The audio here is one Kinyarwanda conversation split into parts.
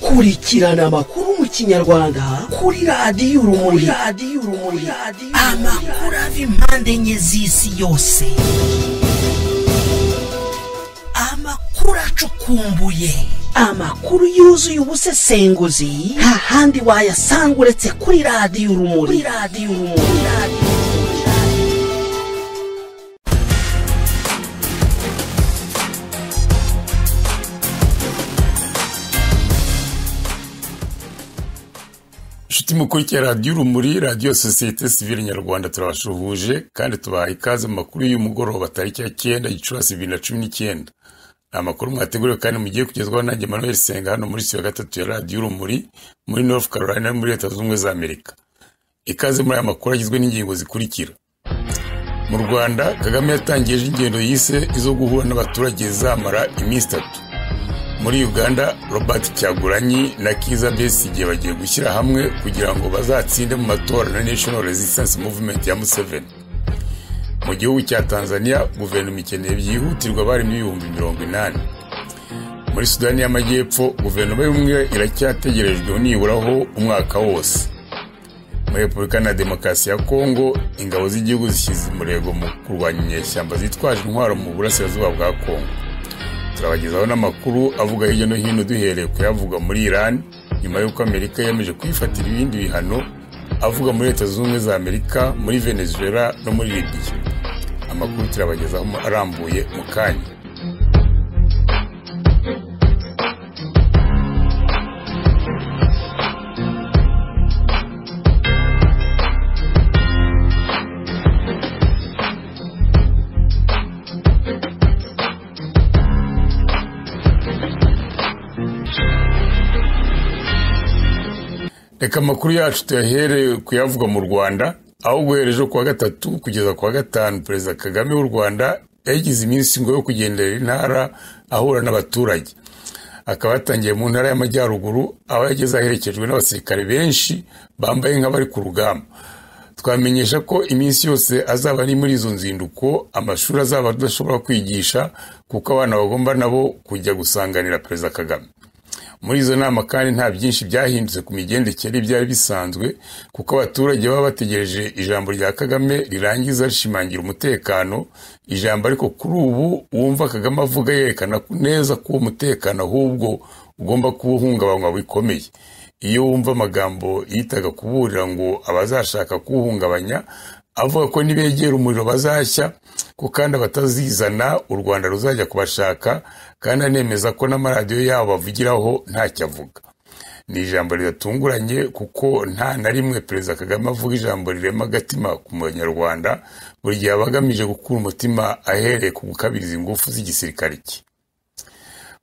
kurikirana amakuru mu kinyarwanda kuri radiyo urumuri radiyo urumuri amakuru ava impande enye z'isi yose amakuru acukumbuye amakuru yuzuye ubusesenguzi nta handi wayasanga uretse kuri radiyo urumuri kuri radiyo urumuri radiyo inshuti mukurikira radiyo urumuri radiyo sosiyete sivile nyarwanda turabashuhuje kandi tubaha ikaze mu makuru y'umugoroba tariki ya cyenda gicurasi bibiri na cumi n'icyenda ni amakuru mwateguriwe kandi mugiye kugezwaho nanjye manuel senga hano muri siyo gatatu ya radiyo urumuri muri north carolina muri leta zunze ubumwe za amerika ikaze muri aya makuru agizwe n'ingingo zikurikira mu rwanda kagame yatangiye ingendo yise izo guhura n'abaturage zamara iminsi itatu muri uganda robert cyaguranyi na kiza besigye bagiye gushyira hamwe kugira ngo bazatsinde mu matora na national resistance movement ya museveni mu gihugu cya tanzania guverinoma ikeneye byihutirwa barimo ibihumbi mirongo inani muri sudani y'amajyepfo guverinoma y'ubumwe iracyategerejwe niburaho umwaka wose muri repubulika na demokarasi ya kongo ingabo z'igihugu zishyize umurego mu kurwanya inyeshyamba zitwaje intwaro mu burasirazuba bwa kongo turabagezaho n'amakuru avuga hirya no hino duhereye kuyavuga muri iran nyuma y'uko amerika yemeje kuyifatira ibindi bihano avuga muri leta zunze ubumwe za amerika muri venezuela no muri libiya amakuru turabagezaho arambuye mu kanya reka amakuru yacu tuyahereye kuyavuga mu rwanda aho guhereje kuwa gatatu kugeza kuwa gatanu perezida kagame w'u rwanda yagize iminsi ngo yo kugendera intara ahura n'abaturage akaba yatangiye mu ntara y'amajyaruguru aho yageze aherekejwe n'abasirikare benshi bambaye nk'abari ku rugamba twamenyesha ko iminsi yose azaba ari muri izo nzinduko amashuri azaba adashobora kwigisha kuko abana bagomba nabo kujya gusanganira perezida kagame muri izo nama kandi nta byinshi byahindutse ku migendekere ibyari bisanzwe kuko abaturage baba bategereje ijambo rya kagame rirangiza rishimangira umutekano ijambo ariko kuri ubu wumva kagame avuga yerekana neza ko uwo mutekano ahubwo ugomba kuba uhungabanywa bikomeye iyo wumva amagambo yitaga kuburira ngo abazashaka kuwuhungabanya avuga ko nibegera umuriro bazashya ko kandi abatazizana u rwanda ruzajya kubashaka kandi anemeza ko n'amaradiyo yabo bavugiraho ntacyo avuga ni ijambo ridatunguranye kuko nta na rimwe perezida kagame avuga ijambo rirema agatima ku munyarwanda buri gihe aba agamije gukura umutima ahereye ku gukabiriza ingufu z'igisirikare cye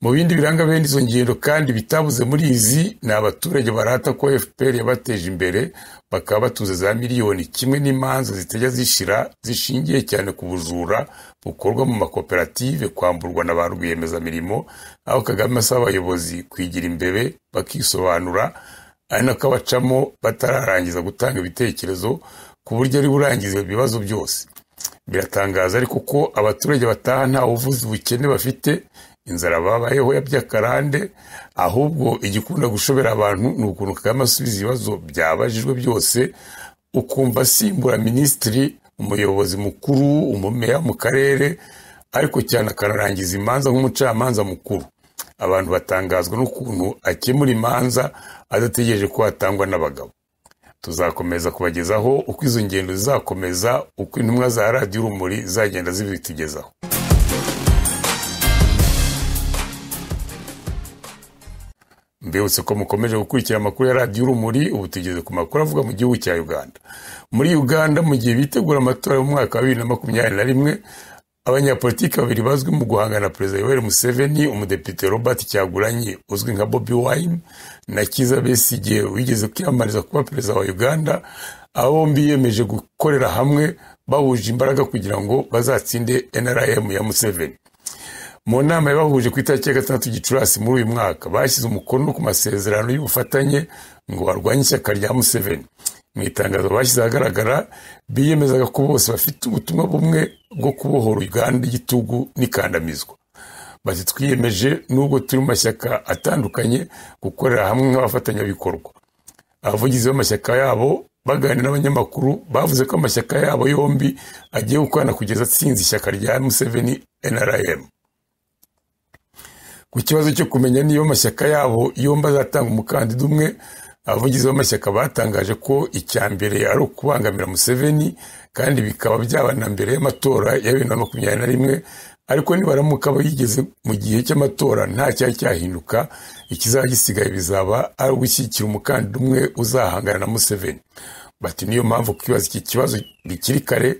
mu bindi biranga bene izo ngendo kandi bitabuze muri izi ni abaturage barata ko fpr yabateje imbere bakaba batuze za miliyoni kimwe n'imanza zitajya zishira zishingiye cyane ku bujura bukorwa mu makoperative kwamburwa na ba rwiyemezamirimo aho kagame asaba abayobozi kwigira imbere bakisobanura ari nako abacamo batararangiza gutanga ibitekerezo ku buryo ari burangize ibibazo byose biratangaza ariko ko abaturage bataha nta buvuzi bukene bafite inzara babayeho ya by'akarande ahubwo igikunda gushobera abantu ni ukuntu kagame asubiza ibibazo byabajijwe byose ukumva asimbura minisitiri umuyobozi mukuru umumeya mu karere ariko cyane akanarangiza imanza nk'umucamanza mukuru abantu batangazwa n'ukuntu akemura imanza adategereje ko hatangwa n'abagabo tuzakomeza kubagezaho uko izo ngendo zizakomeza uko intumwa za radiyo urumuri zagenda zibitugezaho mbibutse ko mukomeje gukurikira amakuru ya radiyo urumuri ubu tugeze ku makuru avuga mu gihugu cya uganda muri uganda mu gihe bitegura amatora y'umwaka wa bibiri na makumyabiri na rimwe abanyapolitiki babiri bazwi mu guhangana perezida yoweri museveni umudepite robert cyaguranyi uzwi nka bobi wine na kiza besigye wigeze kwiyamamariza kuba perezida wa uganda aba bombi biyemeje gukorera hamwe bahuje imbaraga kugira ngo bazatsinde nrm ya museveni mu nama yabahuje ku itariki ya gatandatu gicurasi muri uyu mwaka bashyize umukono ku masezerano y'ubufatanye ngo barwanye ishyaka rya museveni mu itangazo bashyize ahagaragara biyemezaga ko bose bafite ubutumwa bumwe bwo kubohora uganda igitugu n'ikandamizwa bati twiyemeje nubwo turi mu mashyaka atandukanye gukorera hamwe nk'abafatanyabikorwa abavugizi b'amashyaka yabo baganira n'abanyamakuru bavuze ko amashyaka yabo yombi agiye gukorana kugeza atsinze ishyaka rya museveni nrm ku kibazo cyo kumenya niba amashyaka yabo yombi azatanga umukandida umwe abavugizi b'amashyaka batangaje ko icya mbere ari ukubangamira museveni kandi bikaba byaba na mbere y'amatora ya bibiri na makumyabiri na rimwe ariko nibaramuka yigeze mu gihe cy'amatora nta cyari cyahinduka ikizaba gisigaye bizaba ari ugushyigikira umukandida umwe uzahangana na museveni bati niyo mpamvu kwibaza iki kibazo bikiri kare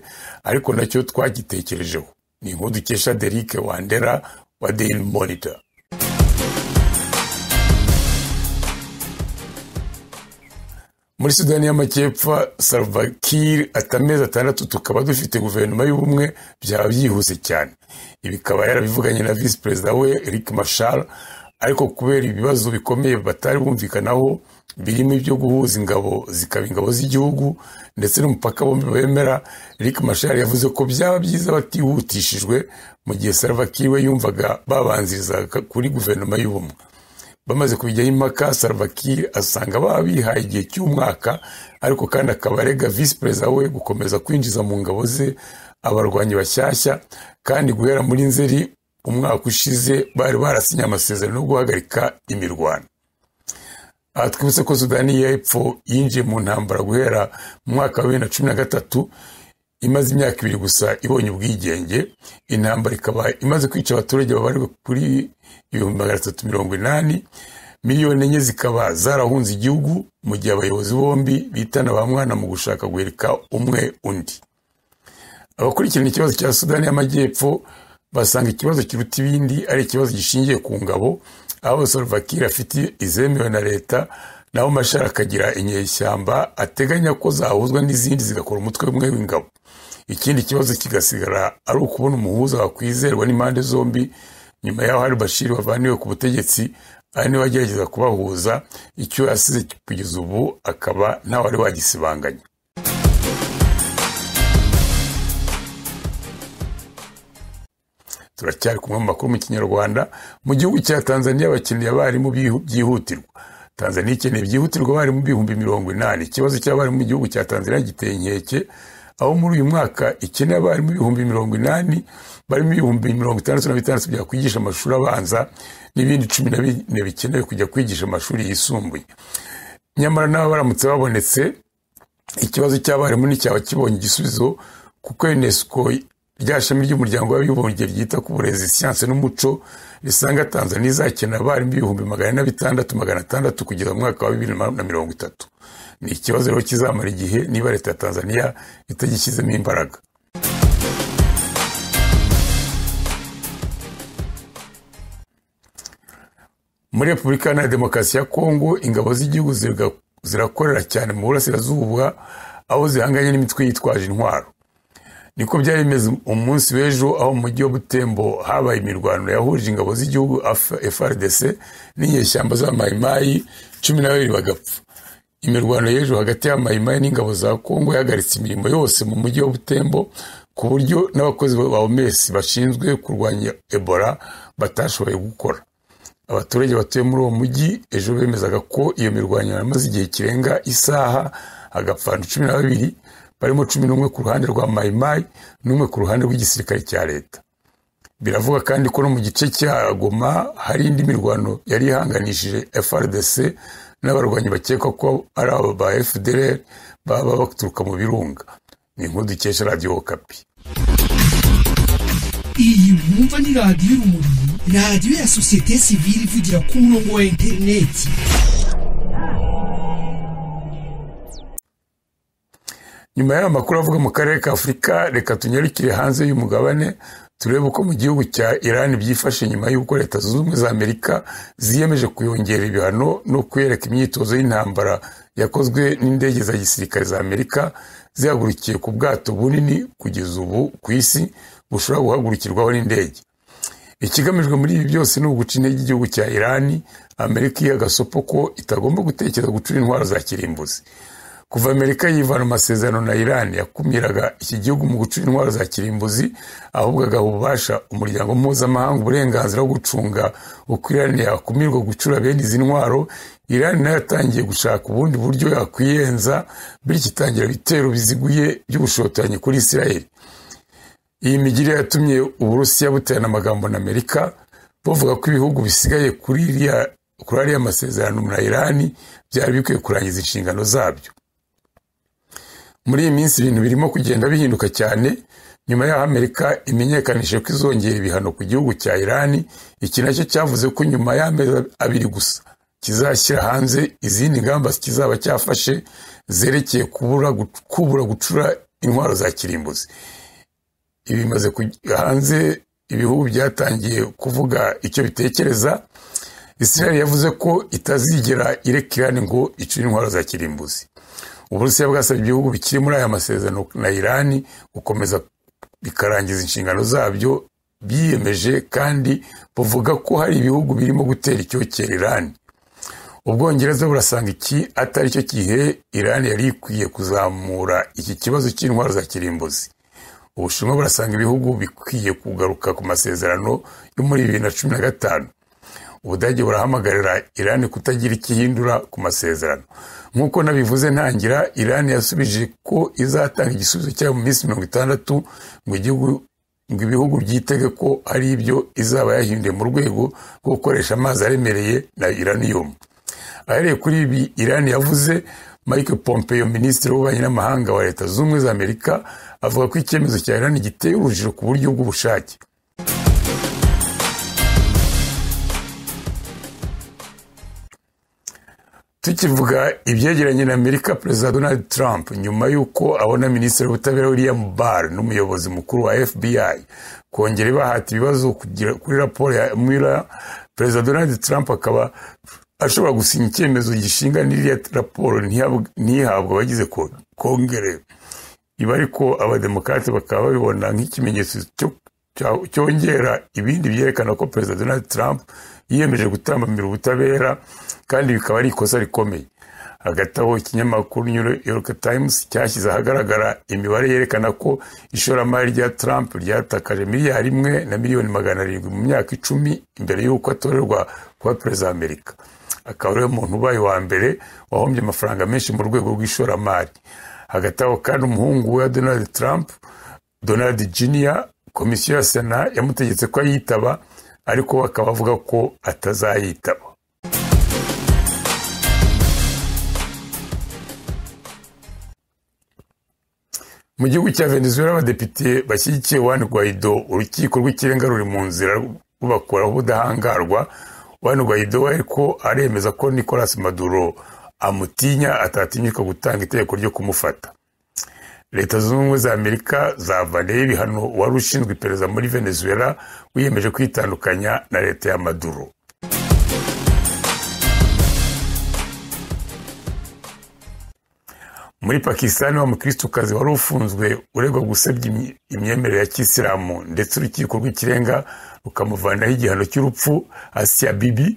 ariko nacyo twagitekerejeho ni inkuru dukesha derike wandera wa daily monitor muri sudani y'amajyepfo salva kiir ati amezi atandatu tukaba dufite guverinoma y'ubumwe byaba byihuse cyane ibi ikaba yarabivuganye na visi perezida we rick mashar ariko kubera ibibazo bikomeye batari bumvikanaho birimo ibyo guhuza ingabo zikaba ingabo z'igihugu ndetse n'umupaka bombi bemera rick mashar yavuze ko byaba byiza batihutishijwe mu gihe salva kiir we yumvaga babanzirizaga kuri guverinoma y'ubumwe bamaze kubijyaho impaka saravakiri asanga baba bihaye igihe cy'umwaka ariko kandi akaba arega visi perezida we gukomeza kwinjiza mu ngabo ze abarwanyi bashyashya kandi guhera muri nzeri umwaka ushize bari barasinye amasezerano yo guhagarika imirwano aha twibutse ko sudani y'epfo yinjiye mu ntambara guhera mu mwaka wa bibiri na cumi na gatatu imaze imyaka ibiri gusa ibonye ubwigenge intambara ikaba imaze kwica abaturage babarirwa kuri ibihumbi magana atatu mirongo inani miliyoni enye zikaba zarahunze igihugu mu gihe abayobozi bombi bitana ba mwana mu gushaka guhirika umwe undi abakurikirana ikibazo cya sudani y'amajyepfo basanga ikibazo kiruta ibindi ari ikibazo gishingiye ku ngabo aho sorvakira afite izemewe na leta naho mashara akagira inyeshyamba ateganya ko zahuzwa n'izindi zigakora umutwe umwe w'ingabo ikindi kibazo kigasigara ari ukubona umuhuza wakwizerwa n'impande zombi nyuma y'aho hari bashiri wavaniwe ku butegetsi ari niwe wagerageza kubahuza icyo yasize kugeza ubu akaba ntawari wagisibanganya turacyari kumwe mu makuru mu kinyarwanda mu gihugu cya tanzania abakeneye abarimu byihutirwa tanzania ikeneye byihutirwa abarimu ibihumbi mirongo inani ikibazo cy'abarimu mu gihugu cya tanzania giteye inkeke aho muri uyu mwaka ikeneye abarimu ibihumbi mirongo inani barimo ibihumbi mirongo itandatu na bitandatu bya kwigisha amashuri abanza n'ibindi cumi na bine bikenewe kujya kwigisha amashuri yisumbuye nyamara nabo baramutse babonetse ikibazo cy'abarimu nticyaba kibonye igisubizo kuko unesco rya shami ry'umuryango w'abibumbye ryita ku burezi siyanse n'umuco risanga tanzania izakenera abarimu ibihumbi magana na bitandatu magana atandatu kugeza mu mwaka wa bibiri na mirongo itatu ni ikibazo rero kizamara igihe niba leta ya tanzania itagishyizemo imbaraga muri repubulika iharanira demokarasi ya kongo ingabo z'igihugu zirakorera cyane mu burasirazuba aho zihanganye n'imitwe yitwaje intwaro niko byari bimeze umunsi w'ejo aho mu mujyi wa butembo habaye imirwano yahuje ingabo z'igihugu frdc n'inyeshyamba za mayimayi cumi na babiri bagapfa imirwano y'ejo hagati ya mayimayi n'ingabo za kongo yahagaritse imirimo yose mu mujyi wa butembo ku buryo n'abakozi ba oms bashinzwe kurwanya ebola batashoboye gukora abaturage batuye muri uwo mujyi ejo bemezaga ko iyo mirwanyano yamaze igihe kirenga isaha hagapfa abantu cumi na babiri barimo cumi n'umwe ku ruhande rwa mayimayi n'umwe ku ruhande rw'igisirikare cya leta biravuga kandi ko no mu gice cya goma hari indi mirwano yari ihanganishije frdc n'abarwanyi bakekwa ko ari aba ba fdr baba baturuka mu birunga ni inkuru dukesha radiyo kapi iyi mwumva ni radiyo urumuri radiyo ya sosiyete sivire ivugira ku murongo wa interineti nyuma y'aya makuru avuga mu karere ka afurika reka tunyarukire hanze y'umugabane turebe uko mu gihugu cya irani byifashe nyuma y'uko leta zunze ubumwe za amerika ziyemeje kuyongerera ibihano no kuyereka imyitozo y'intambara yakozwe n'indege za gisirikare za amerika zihagurukiye ku bwato bunini kugeza ubu ku isi bushobora guhagurukirwaho n'indege ikigamijwe muri ibi byose ni uguca intege igihugu cya irani amerika iha agasopo ko itagomba gutekereza gucura intwaro za kirimbuzi kuva amerika yivana amasezerano na irani yakumiraga iki gihugu mu gucura intwaro za kirimbuzi ahubwo agaha ububasha umuryango mpuzamahanga uburenganzira bwo gucunga uko irani yakumirwa gucura bene izi ntwaro irani nayo yatangiye gushaka ubundi buryo yakwiyenza bityo itangira ibitero biziguye by'ubushotoranyi kuri israel iyi migirire yatumye uburusiya buterana amagambo na amerika buvuga ko ibihugu bisigaye kuri iriya kuri ariya masezerano na irani byari bikwiye kurangiza inshingano zabyo muri iyi minsi ibintu birimo kugenda bihinduka cyane nyuma y'aho amerika imenyekanije ko izongera ibihano ku gihugu cya irani iki nacyo cyavuze ko nyuma y'amezi abiri gusa kizashyira hanze izindi ngamba kizaba cyafashe zerekeye kubura gucura intwaro za kirimbuzi ibi bimaze hanze ibihugu byatangiye kuvuga icyo bitekereza israel yavuze ko itazigera ireka irani ngo icure intwaro za kirimbuzi uburusiya bwasabye ibihugu bikiri muri aya masezerano na irani gukomeza bikarangiza inshingano zabyo biyemeje kandi buvuga ko hari ibihugu birimo gutera icyokere irani ubwongereza burasanga iki atari cyo gihe irani yari ikwiye kuzamura iki kibazo cy'intwaro za kirimbuzi ubushinwa burasanga ibihugu bikwiye kugaruka ku masezerano yo muri bibiri na cumi na gatanu ubudage burahamagarira irani kutagira ikihindura ku masezerano nk'uko nabivuze ntangira irani yasubije ko izatanga igisubizo cyayo mu minsi mirongo itandatu ngo ibihugu byitege ko ari ibyo izaba yahinduye mu rwego rwo gukoresha amazi aremereye na iraniyumu ahereye kuri ibi irani yavuze mike pompeo minisitiri w'ububanyi n'amahanga wa leta zunze ubumwe za amerika avuga ko icyemezo cya irani giteye urujijo ku buryo bw'ubushake tukivuga ibyegeranye na amerika perezida donald trump nyuma y'uko abona minisitiri w'ubutabera william barr n'umuyobozi mukuru wa fbi kongera ibahata ibibazo kuri raporo ya mwira perezida donald trump akaba ashobora gusinya icyemezo gishinga n'iriya raporo ntihabwe abagize kongere ibi ariko abademokarate bakaba babibona nk'ikimenyetso cyongera ibindi byerekana ko perezida donald trump yiyemeje gutambamira ubutabera kandi bikaba ari ikosa rikomeye hagati aho ikinyamakuru new york times cyashyize ahagaragara imibare yerekana ko ishoramari rya trump ryatakaje miliyari imwe na miliyoni magana arindwi mu myaka icumi imbere y'uko atorerwa kuba perezida wa amerika akaba ariwe muntu ubaye wa mbere wahombye amafaranga menshi mu rwego rw'ishoramari hagati aho kandi umuhungu wa donald trump donald junior komisiyo ya sena yamutegetse ko ayitaba ariko bakaba bavuga ko atazayitaba mu gihugu cya venezuela abadepite bashyigikiye wani guaido urukiko rw'ikirenga ruri mu nzira rubakuraho ubudahangarwa wani guaido ariko aremeza ko nicolas maduro amutinya atatinyuka gutanga itegeko ryo kumufata leta zunze ubumwe za amerika zavaniyeho ibihano wari ushinzwe iperereza muri venezuela wiyemeje kwitandukanya na leta ya maduro muri pakisitani wa mukirisukazi wari ufunzwe uregwa gusebya imyemerere ya kisilamu ndetse urukiko rw'ikirenga rukamuvanaho igihano cy'urupfu asiya bibi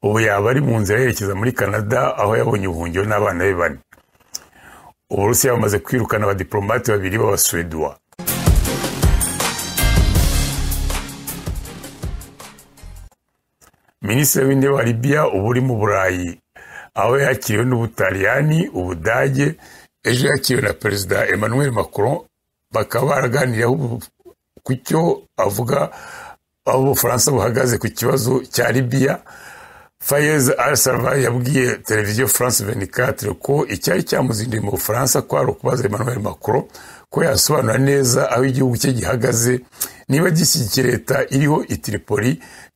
ubu yaba ari mu nzira yerekeza muri canada aho yabonye ubuhungiro n'abana be bane uburusiya bamaze kwirukana abadiporomate babiri b'abasuweduwa minisitiri w'intebe wa libiya uba uri mu burayi aho yakiriwe n'ubutaliyani ubudage ejo yakiriwe na perezida emmanuel macron bakaba baraganiriyeho ku cyo avuga aho ubufaransa buhagaze ku kibazo cya libiya fayez al salva yabwiye televiziyo france 24 ko icyari cyamuzinduye mu bufaransa ko ari ukubaza emmanuel macron ko yasobanura neza aho igihugu cye gihagaze niba gishyigikiye leta iriho itiripoli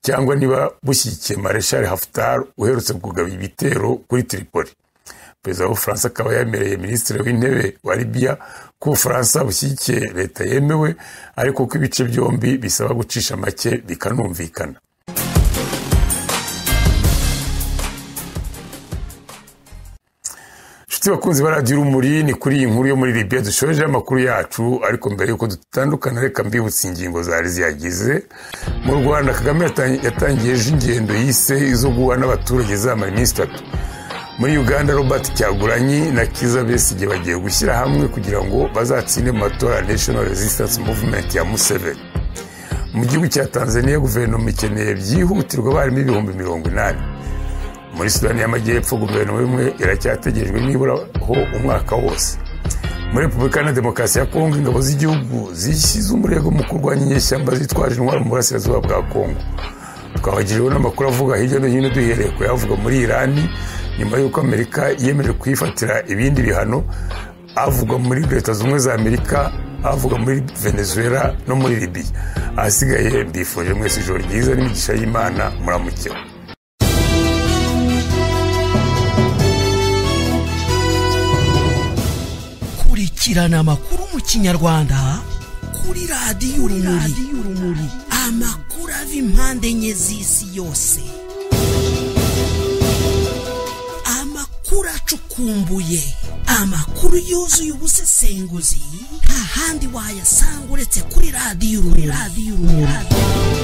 cyangwa niba bushyigikiye mareshal haftar uherutse kugaba ibitero kuri tiripoli perezida w'ubufaransa akaba yemereye minisitiri w'intebe wa libiya ko ubufaransa bushyigikiye leta yemewe ariko ko ibice byombi bisaba gucisha make bikanumvikana inshuti bakunzi ba radiyo urumuri ni kuri iyi nkuru yo muri libiya dushojeho amakuru yacu ariko mbere y'uko dutandukana reka mbibutse ingingo zari ziyagize mu rwanda kagame yatangiye ejo ingendo yise izo guha n'abaturage zamara iminsi itatu muri uganda robert cyaguranyi na kiza besigye bagiye gushyira hamwe kugira ngo bazatsinde mu matora national resistance movement ya museveni mu gihugu cya tanzania guverinoma ikeneye byihutirwa abarimu ibihumbi mirongo inani muri sudani y'amajyepfo guverinoma imwe iracyategerejwe niburaho umwaka wose muri repubulika na demokarasi ya kongo ingabo z'igihugu zishyize umurego mu kurwanya inyeshyamba zitwaje intwaro mu burasirazuba bwa kongo twabagiriweho n'amakuru avuga hirya no hino duhereye kuyavuga muri irani nyuma y'uko amerika yemeje kuyifatira ibindi bihano avugwa muri leta zunze za amerika avugwa muri venezuela no muri libiya ahasigaye mbifuje mwese ijoro ryiza n'imigisha y'imana muramukeho kurikirana amakuru mu kinyarwanda kuri radiyo urumuri amakuru ava impande enye z'isi yose amakuru acukumbuye amakuru yuzuye ubusesenguzi nta handi wayasanga uretse kuri radiyo urumuri